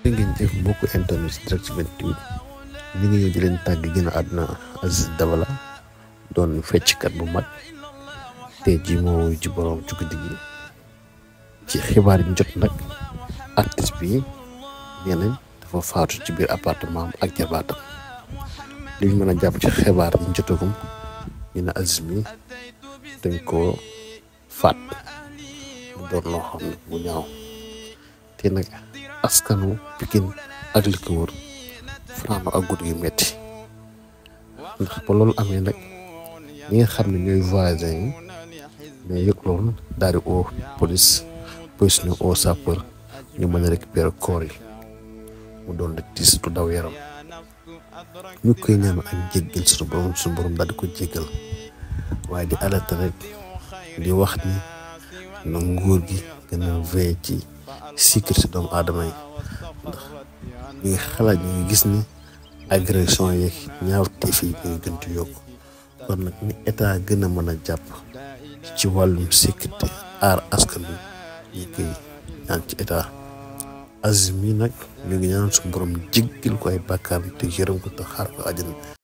jërë ngeen jëf mbokku internet direct 28 ñu ngi ñëw di leen tàgg gën a àdduna Aziz Dabala doon fecckat bu mag te ji moo ci borom ci guddi gi ci xibaar yi jot nag artiste bi nee nañ dafa faatu ci biir appartement am ak jarbaatam li ñu mën a jàpp ci xibaar yi jotagum ñu ne Aziz mi dañ koo faat mu doon loo xam ne bu ñaaw te nag askanu Pikine ak li ko wër fanaano ak guddi gi metti ndax ba loolu amee nag ñi nga xam ne ñooy voisin yi ñoo yëg loolu daal di oo police police ñu oo sapeur ñu mën a récupérer corps yi mu doon rek tiis du daw yaram ñu koy ñaan ak jéggal suñu borom suñu borom daal di ko jéggal waaye di alerte rek di wax ni na nguur gi gën a veillé ci sécurité doomu aadama yi ndax ñu ngi xalaat ñu ngi gis ni agression yeeg ñaaw teef yi ñu ngi gën di yokk kon nag ni état gën a mën a jàpp ci wàllum sécurité aar askan wi ñu koy ñaan ci état Aziz mi nag ñu ngi ñaan suñu borom jéggal ko ay bàkkaar te yërëm ko te xaar ko àjjana